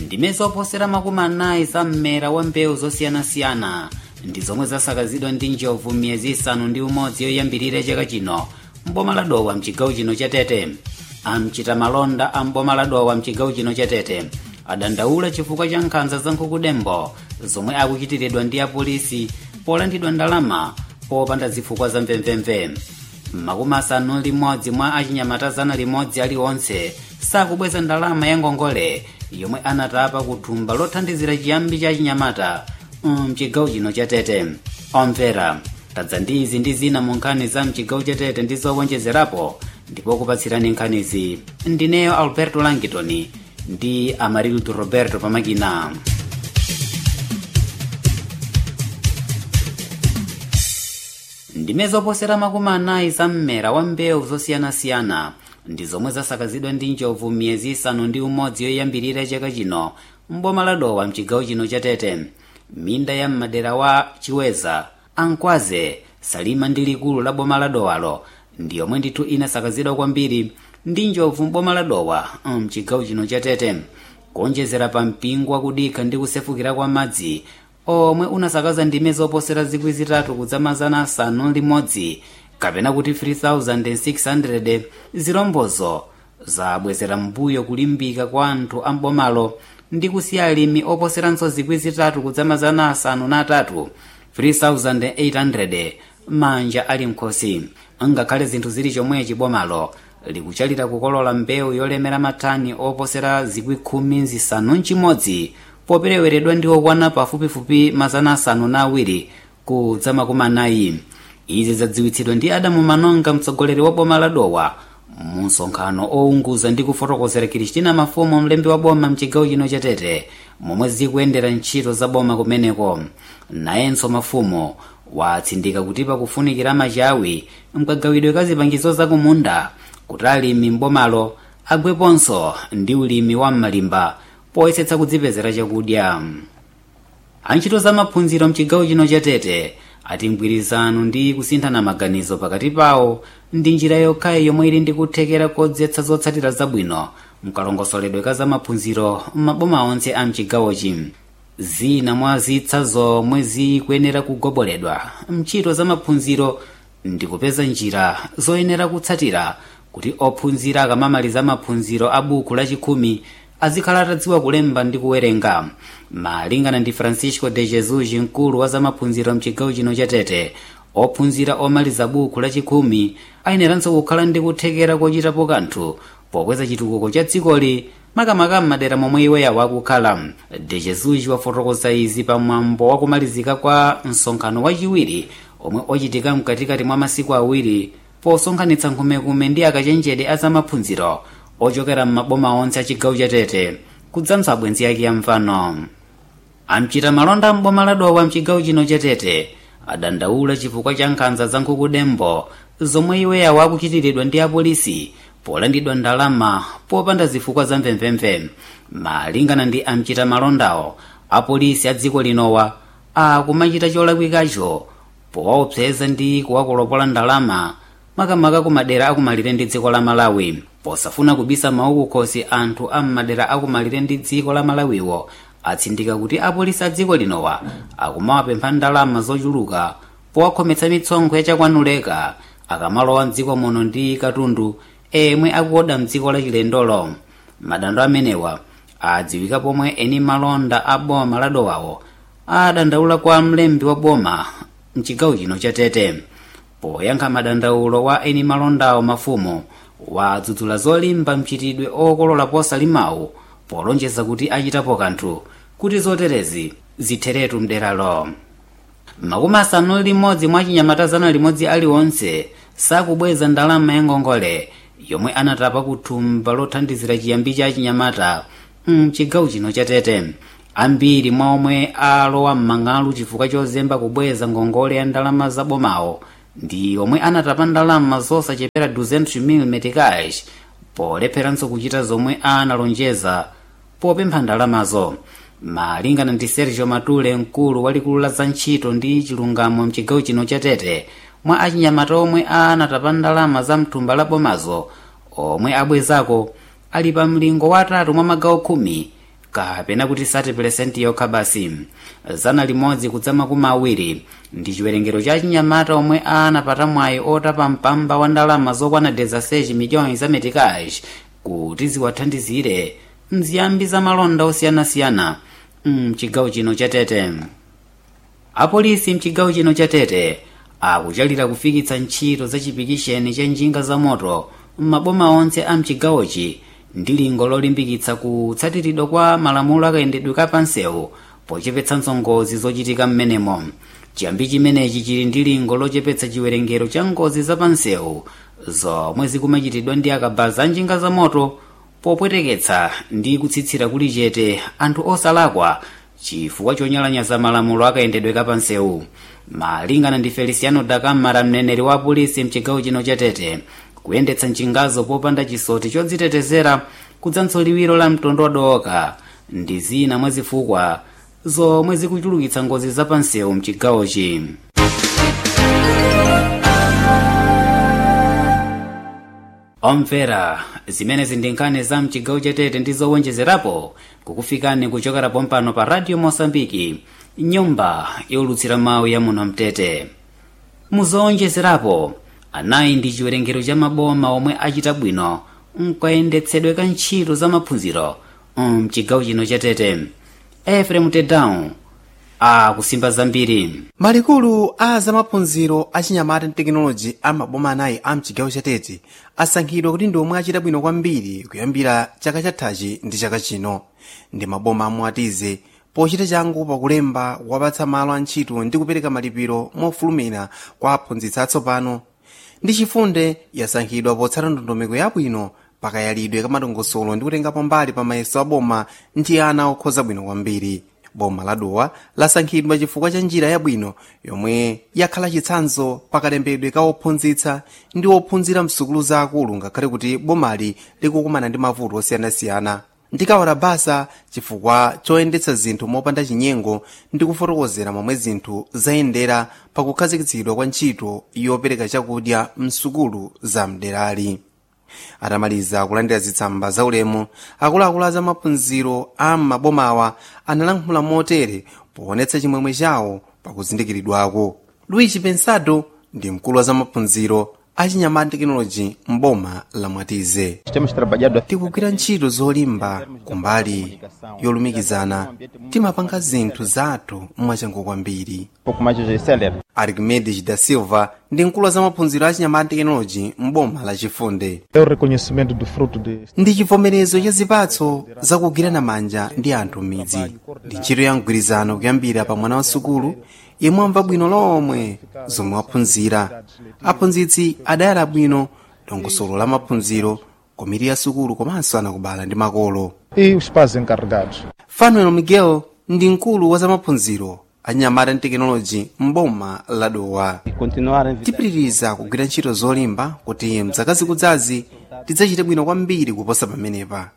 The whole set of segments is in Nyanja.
ndime zoposera makumi anayi za mmera wa mbewu zosiyanasiyana ndi zomwe zasakazidwa ndi njovu miyezi isanu ndi umodzi yoyambirira chaka chino mboma la dowa mchigawo chino cha tete amchita malonda a mboma la dowa mchigawo chino cha tete adandaula chifukwa cha nkhanza za nkhukudembo zomwe akuchitiridwa ndi apolisi polandidwa ndalama popanda zifukwa za mvemvemve makumi asanu limodzi mwa achinyamata zana limodzi aliwonse sakubweza ndalama ya ngongole yomwe anatapa kuthumba lothandizira chiyambi cha chinyamata mchigawo chino cha tete omvera tadza ndi izi ndi zina mu nkhani za mchigawo cha tete ndi zowonjezerapo ndipo kupatsirani nkhanizi ndineyo alberto langitoni ndi amarildo roberto pamakina ndime zoposera makumi anayi za mmera wa mbewu zosiyanasiyana ndi zomwe zasakazidwa ndi njovu miyezi isanu ndi umodzi yoyambirira chaka chino mboma la dowa mchigawo chino cha tete minda ya mmadera wa chiweza ankwaze salima ndi likulu la boma la dowalo ndi yomwe ndithu inasakazidwa kwambiri ndi njovu mboma la dowa mchigawo chino cha tete kuonjezera pa mpingo wakudikha ndi kusefukira kwa madzi omwe unasakaza ndime zoposera zikwi zitatu kudzamazana asanu limodzi kapena kuti 3600 zilombozo zabwezera mbuyo kulimbika kwa anthu ambomalo ndi kusiya alimi oposeranso zikwi zitatu kudzamazana asanu na atatu 3800 manja ali mkhosi ngakhale zinthu zili chomwechi bomalo likuchalira kukolola mbewu yolemera matani oposera zikwi khumi zisanu mchimodzi popereweredwa ndi okwana pafupifupi mazana asanu na awiri kudza makumi anayi izi zadziwitsidwa ndi adamu manonga mtsogoleri wa boma la dowa mu msonkhano ounguza ndi kufotokozera kristina mafumu mlembi wa boma mchigawo chino cha tete momwe zikuyendera ntchito za boma kumeneko nayenso mafumu watsindika kuti pakufunikira machawi mkagawidwe ka zipangizo zakumunda kuti alimi mbomalo agweponso ndi ulimi wa m'malimba poyesetsa kudzipezera chakudya antchito za maphunziro mchigawo chino cha tete ati mgwirizano ndi kusinthana maganizo pakati pawo ndi njira yokhayi yomwe ili ndi kuthekera kodzetsa zotsatira zabwino mkalongosoledwe ka za maphunziro m'maboma onse a mchigawochi zina mwa zitsa zomwe zikuyenera kugoboledwa mchito za maphunziro ndi kupeza njira zoyenera kutsatira kuti ophunzira akamamaliza maphunziro a buku lachikhumi azikhala atadziwa kulemba ndi kuwerenga malingana ndi francisco de jesus mkulu wa zamaphunziro mchigawo chino cha tete ophunzira omaliza buku lachikhumi ayeneranso kukhala ndi kuthekera kochitapo kanthu pokweza chitukuko cha dzikoli makamaka m'madera momwe iwoyawo akukhala de jesus wafotokoza izi pamwambo wakumalizika kwa msonkhano wachiwiri omwe ochitika mkatikati mwa masiku awiri posonkhanitsa nkhumekume ndi akachenjede a zamaphunziro ochokera m'maboma onse a chigawo cha tete kudzanso abwenzi ake amfano amchita malonda m'boma la dowa mchigawo chino cha tete adandaula chifukwa cha nkhanza za nkhukudembo zomwe iwoyawo akuchitiridwa ndi apolisi polandidwa ndalama popanda zifukwa za mvemvemve malingana ndi amchita malondawo apolisi a dziko linowa akumachita cholakwikacho powaopseza ndi kuwakolopola ndalama makamaka ku madera akumalire ndi dziko la malawi posafuna kubisa mawu kukhosi anthu a m'madera akumalire ndi dziko la malawiwo atsindika kuti apolisi a dziko linowa akumawapempha ndalama zochuluka powakhometsa mitsonkho yachakwanuleka akamalowa mdziko muno ndi katundu emwe akuoda mdziko la chilendolo madando amenewa adziwika pomwe eni malonda a boma la dowawo adandaula kwa mlembi wa boma mchigawo chino cha tete poyankha madandaulo wa eni malondawo mafumu wadzudzula zolimba mchitidwe okolola posalimawu polonjeza kuti achitapo kanthu kuti zoterezi zitheretu mderalo makumi asanu limodzi mwa chinyamata zana limodzi aliwonse sakubweza ndalama ya ngongole yomwe anatapa kuthumba lothandizira chiyambi cha chinyamata mchigawo chino cha tete ambiri mwa omwe alowa m'mang'alu chifukwa chozemba kubweza ngongole ya ndalama zabomawo ndi omwe anatapa ndalama zosachepera 200 meticais polepheranso kuchita zomwe analonjeza popempha ndalamazo malingana ndi sergio matule mkulu walikulu la za ntchito ndi chilungamo mchigawo chino cha tete mwa achinyamata omwe anatapa ndalama za mthumba la bomazo omwe abwezako ali pa mlingo watatu mwa magawo khumi kapena kuti 30 yokha basi zana limodzi kudzama kuma awiri ndi chiwerengero cha chinyamata omwe anapata mwayi otapa mpamba wa ndalama zokwana 16 miliyoni za metikash kuti ziwathandizire mziyambi za malonda osiyanasiyana mchigawo chino cha tete apolisi mchigawo chino cha tete akuchalira kufikitsa ntchito za chipikisheni cha njinga za moto m'maboma onse a mchigawochi ndi lingo lolimbikitsa kutsatiridwa kwa malamulo akayendedwe kapansewu pochepetsa ngozi zochitika m'menemo chiyambi chimenechi chili ndi lingo lochepetsa chiwerengero cha ngozi zapansewu zomwe zikumachitidwa ndi akabaza njinga za moto popweteketsa ndi kutsitsira kuli chete anthu osalakwa chifukwa chonyalanyaza malamulo akayendedwe kapansewu malingana ndi feliciano dakamara mneneri wa polisi mchigawo chino cha tete kuyendetsa njingazo popanda chisoti chodzitetezera kudzanso liwiro la mtondo wadoka ndi zina mwa zifukwa zomwe zikuchulukitsa ngozi zapansewu mchigawochi omvera zimenezi ndi nkhani za mchigawo cha tete ndi zowonjezerapo kukufikani kuchokera pompano pa radio mosambiki nyumba yolutsira mawu ya muno mtete muzowonjezerapo anayi ndi chiwerengero cha maboma omwe achita bwino mkayendetsedwe ka ntchito za maphunziro mchigawo chino cha tete efrem tedown akusimba zambiri malikulu a zamaphunziro achinyamata ndi tekinoloji a maboma anayi a mchigawo cha tete asankhidwa kuti ndi omwe achita bwino kwambiri kuyambira chaka chathachi ndi chaka chino ndi maboma amwatize pochita changu pakulemba kuwapatsa malo a ntchito ndi kupereka malipiro mofulumira kwa aphunzitsi atsopano ndi chifunde yasankhidwa potsata ndondomeko yabwino pakayalidwe kamatongosolo ndi kutengapo mbali pa mayeso a boma ndi ana okhoza bwino kwambiri boma la dowa lasankhidwa chifukwa cha njira yabwino yomwe yakhala chitsanzo pakalembedwe ka ophunzitsa ndi ophunzira msukulu zaakulu ngakhale kuti bomali likukumana ndi mavuto osiyanasiyana ndikawala basa chifukwa choyendetsa zinthu mopanda chinyengo ndi kufotokozera momwe zinthu zayendera pakukhazikitsidwa kwa ntchito yopereka chakudya msukulu za mderali atamaliza kulandira zitsamba zaulemu akuluakulu a zamaphunziro a m'mabomawa analankhula motere poonetsa chimwemwe chawo pakuzindikiridwako luigi pensado ndi mkulu wa zamaphunziro achinyamata tekinoloji mboma la mwatize tikugwira ntchito zolimba kumbali yolumikizana timapanga zinthu zathu mwachangu kwambiri arquimedes da silva ndi mkulu wa zamaphunziro achinyamata tekinoloji mboma la chifunde É o reconhecimento do fruto de ndi chivomerezo cha zipatso zakugwirana manja ndi anthu m'midzi ndi ntchito ya mgwirizano kuyambira pa mwana wa sukulu yemwe amva bwino lomwe zomwe waphunzira aphunzitsi adayala bwino dongosolo la maphunziro komiti ya sukulu komanso anakubala ndi makolo e os pais encarregados. fanuel miguel ndi mkulu wa zamaphunziro achinyamata ndi tekinoloji mboma la dowa tipitiriza kugwira ntchito zolimba kuti mzaka zikudzazi tidzachite bwino kwambiri kuposa pamenepa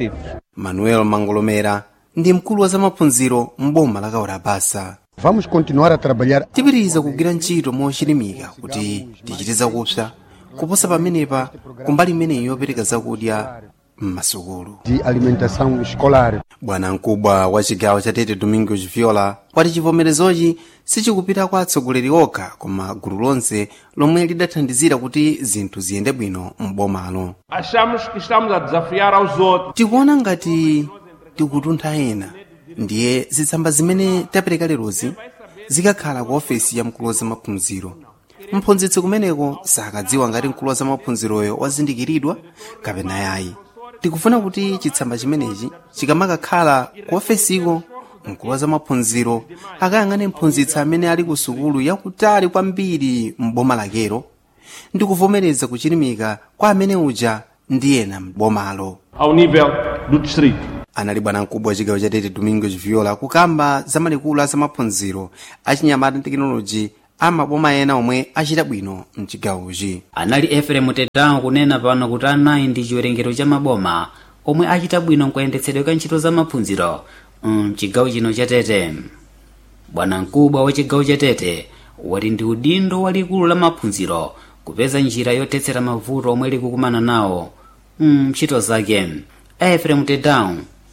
manuel mangolomera ndi mkulu wa zamaphunziro mboma la kaora basa Vamos continuar a trabalhar tipitiriza kugwira ntchito mochilimika kuti tichite zakupsa kuposa pamenepa kumbali imeneyi yopereka zakudya m'masukulu de alimentação escolar. bwana mkubwa wa chigawo cha tete domingos viola wati chivomerezochi sichikupita kwa atsogoleri okha koma gulu lonse lomwe lidathandizira kuti zinthu ziyende bwino m'bomalo Achamos que estamos a desafiar aos outros. tikuona ngati tikutuntha ena ndiye zitsamba zimene tapereka lerozi zikakhala ku ofesi ya mkulu wa zamaphunziro mphunzitsi kumeneko sakadziwa ngati mkulu wa zamaphunziroyo wazindikiridwa kapena yayi tikufuna kuti chitsamba chimenechi chikamakakhala ku ofesiko mkulu wa zamaphunziro akayang'ane mphunzitsi amene ali ku sukulu yakutali kwambiri m'boma lakero ndi kuvomereza kuchilimika kwa amene uja ndi ena m'bomalo Ao nível do distrito. anali bwana mkubwa wa chigawo cha tete domingos viola kukamba za malikulu a zamaphunziro achinyamata ndi tekinoloji amaboma ena omwe achita bwino mchigawochi anali efrem tedown kunena pano kuti anayi ndi chiwerengero cha maboma omwe achita bwino mkuyendetsedwe ka ntchito za maphunziro mchigawo chino cha tete bwana mkubwa wa chigawo cha tete wati ndi udindo walikulu la maphunziro kupeza njira yothetsera mavuto omwe likukumana nawo mntchito zake efrem tedown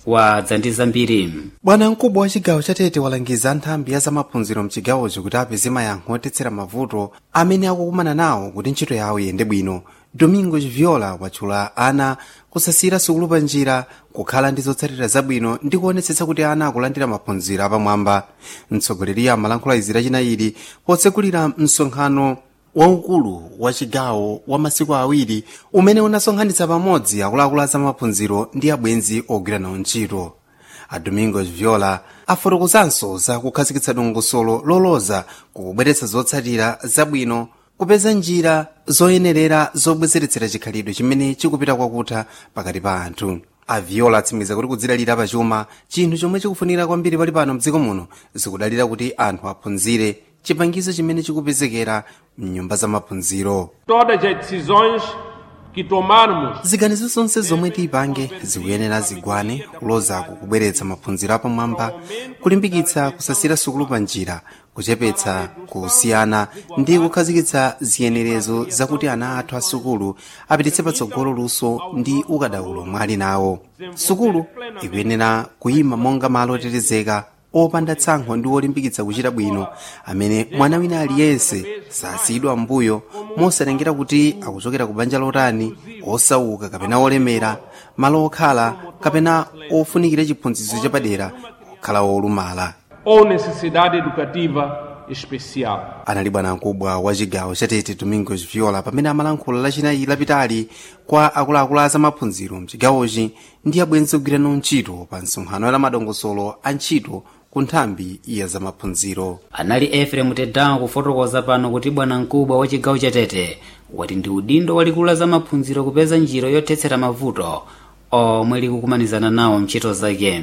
wadza ndi zambiri bwana mkubwa wa chigawo chatete walangiza anthambi ya zamaphunziro mchigawocho kuti apeze mayankho otetsera mavuto amene akukumana nawo kuti ntchito yawo iyende bwino domingo chiviola watchula ana kusasira sukulu pa njira kukhala ndi zotsatira zabwino ndi kuonetsetsa kuti ana akulandira maphunziro apamwamba mtsogoleri amalankhula izi lachinayi potsekulira msonkhano waukulu wa chigawo wa masiku awiri umene unasonkhanitsa pamodzi akuluakulu a zamaphunziro ndi abwenzi ogwira nawo ntchito a domingos viola afotokozanso za kukhazikitsa dongosolo loloza kukubweretsa zotsatira zabwino kupeza njira zoyenerera zobwezeretsera chikhalidwe chimene chikupita kwakutha pakati pa anthu a viola atsimikiza kuti kudzidalira pachuma chinthu chomwe chikufunikira kwambiri pali pano mdziko muno zikudalira kuti anthu aphunzire chipangizo chimene chikupezekera mnyumba za maphunziro Todas as decisões que tomarmos ziganizo zonse zomwe tiyipange zikuyenera zigwane kuloza kukubweretsa maphunziro apamwamba kulimbikitsa kusasira sukulu pa njira kuchepetsa kusiyana ndi kukhazikitsa ziyenerezo zakuti ana athu a sukulu apititse patsogolo luso ndi ukadaulo omwe ali nawo sukulu ikuyenera kuyima monga malo otetezeka opanda tsankho ndi olimbikitsa kuchita bwino amene mwana wina aliyense sasiyidwa mbuyo mosatengera kuti akuchokera ku banja lotani osauka kapena olemera malo okhala kapena ofunikira chiphunzitso chapadera kukhala olumala ou necessidade educativa especial. anali bwanamkubwa wa chigawo chatete domingos viola pamene amalankhula lachinayi lapitali kwa akuluakulu a zamaphunziro mchigawochi ndi abwenzi ogwira nawo ntchito pa msonkhano la madongosolo a ntchito ku nthambi ya zamaphunziro anali efrem tedawo kufotokoza pano kuti bwanamkubwa wa chigawo chatete wati ndi udindo walikulu la zamaphunziro kupeza njira yothetsera mavuto omwe likukumanizana nawo ntchito zake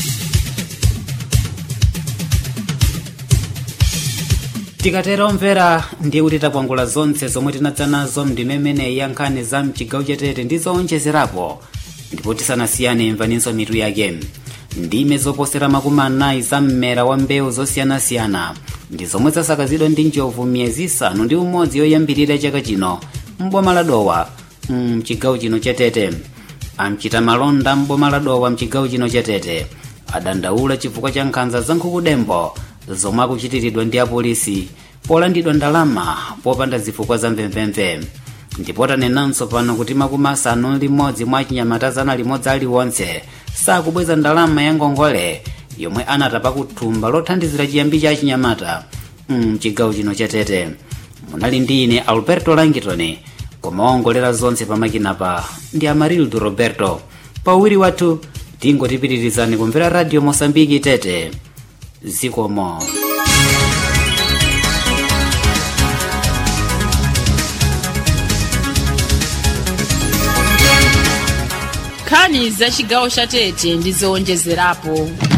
tikatero omvera ndiye kuti takwangula zonse zomwe tinadza nazo mndimemene ya nkhani za mchigawo chatete ndi zoonjezerapo ndipo tisanasiyane imvaninso mitu yake ndime zoposera makumi anayi za mmera wa mbewu zosiyanasiyana ndi zomwe zasakazidwa ndi njovu miyezi isanu ndi umodzi yoyambirira chaka chino mboma la dowa mchigawo chino chatete amchita malonda mboma la dowa mchigawo chino chatete adandaula chifukwa cha nkhanza za nkhukudembo zomwe akuchitiridwa ndi apolisi polandidwa ndalama popanda zifukwa za mvemvemve ndipo tanenanso pano kuti makumi asanu limodzi mwa chinyamata zana limodzi aliwonse sakubweza ndalama ya ngongole yomwe anatapa kuthumba lothandizira chiyambi cha chinyamata mchigawo chino chatete munali ndi ine alberto langitoni koma waongolera zonse pamakinapa ndi amarildo roberto pawiri wathu tingotipitirizani kumvera radio mosambiki tete zikomo nkhani za chigawo cha tete ndi zowonjezerapo